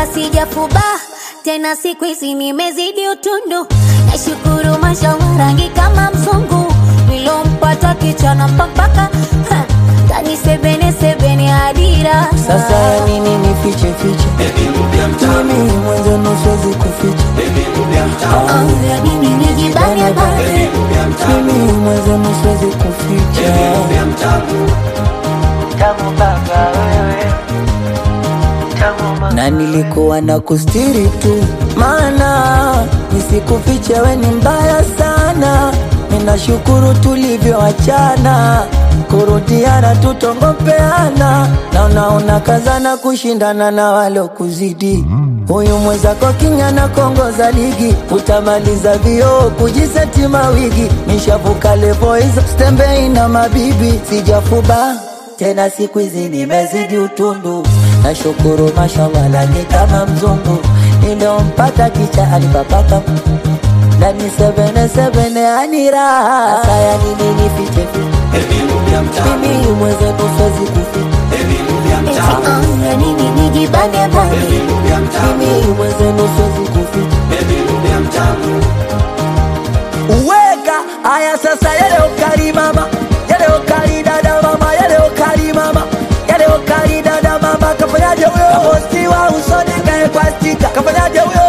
sijafuba tena, siku hizi nimezidi utundu. Nashukuru mashallah, rangi kama mzungu, nilompata kichana mpaka ha, ndani sebene sebene adira. Sasa ya nini nifiche fiche? Mimi mwenzenu siwezi kuficha. Oh, ya nini nijibane bane? Mimi mwenzenu siwezi kuficha. Tamu baba wewe, tamu mama. Na nilikuwa na kustiri tu, maana nisikufiche, we ni mbaya sana. Ninashukuru tulivyoachana, kurudiana tutongopeana, na unaona kazana kushindana na walokuzidi. Huyu mwenzako kinyana kongoza ligi, utamaliza vioo kujiseti mawigi. Nishavuka levo hizo, stembei na mabibi, sijafuba tena siku hizi nimezidi utundu, nashukuru mashallah, lani kama mzungu niliompata kicha alipapaka ndani sebene sebene aniraha. Sasa ya nini nifiche fiche? Mimi mwenzenu siwezi kuficha. Eti oh, ya nini nijibane bane? Mimi mwenzenu siwezi kuficha. Uweka aya sasa, yale ukali mama, yale ukali dada mama, yale ukali mama, yale ukali dada mama, kafanyaje huyo? Kapostiwa usoni kae kwa stika, kafanyaje huyo?